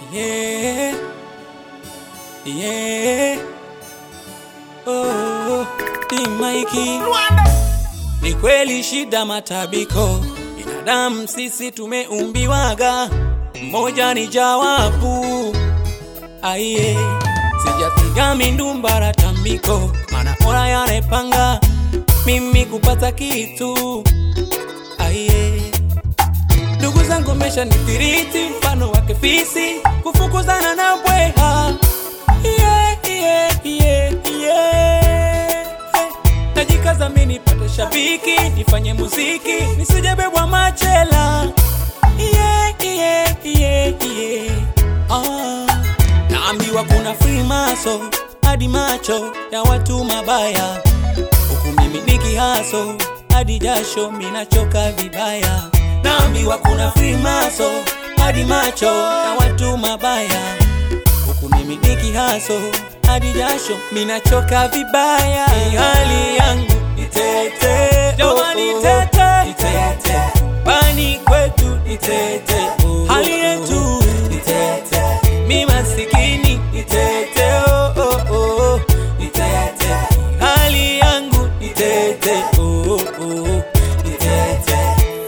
Yeah. Yeah. Oh, Timaiki. Ni kweli shida matabiko, binadamu sisi tumeumbiwaga, mmoja ni jawabu. Aiye, sijapiga mindumbara tambiko, mana ora yanepanga mimi kupata kitu. Aiye, ndugu zangu mesha nithiriti, mfano wake fisi kufukuzana na bweha. Yeah, yeah, yeah, yeah. Najikaza mimi nipate shabiki, nifanye muziki, nisijebebwa machela. Yeah, yeah, yeah, yeah. Ah. Naambiwa kuna free maso hadi macho ya watu mabaya, huku mimi nikihaso hadi jasho minachoka vibaya. Naambiwa kuna free maso hadi macho ya watu mabaya, huku mimi nikihaso hadi jasho minachoka vibaya. Hii hali yangu itete, jamani tete, itete, pani kwetu itete, hali yetu itete, mi masikini itete, oh, oh, oh, itete, hali yangu itete, oh, oh, oh, itete,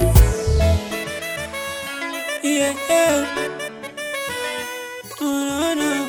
yeah, yeah. No, no, no.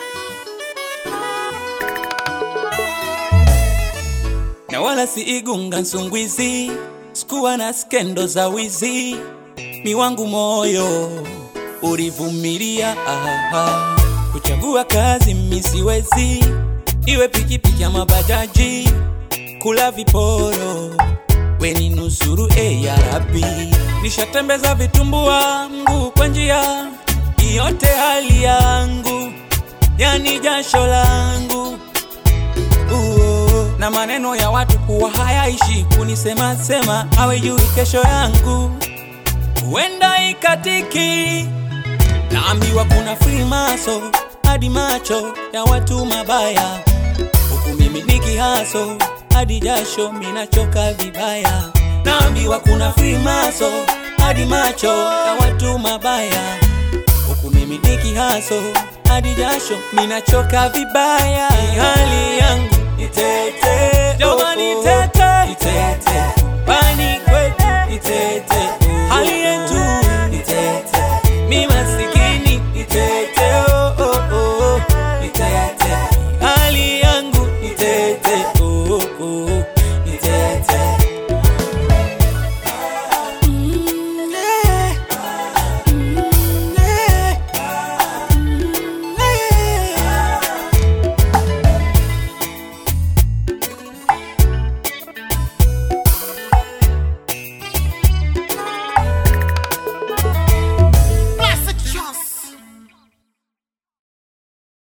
na wala si igunga nsungwizi, sikuwa na skendo za wizi, mi wangu moyo ulivumilia aha. kuchagua kazi mi siwezi, iwe pikipiki ama bajaji, kula viporo weni nusuru e ya Rabi, nishatembeza vitumbua mguu kwa njia yote, hali yangu yani jasho langu Uo, na maneno ya watu kuwa hayaishi kunisema sema, hawejui kesho yangu huenda ikatiki. Naambiwa kuna free maso hadi macho ya watu mabaya, huku mimi nikihaso hadi jasho minachoka vibaya. Naambiwa kuna free maso hadi macho ya watu mabaya, huku mimi nikihaso hadi jasho minachoka vibaya. Hii hali yangu itete, jamani tete, itete, pani kwetu itete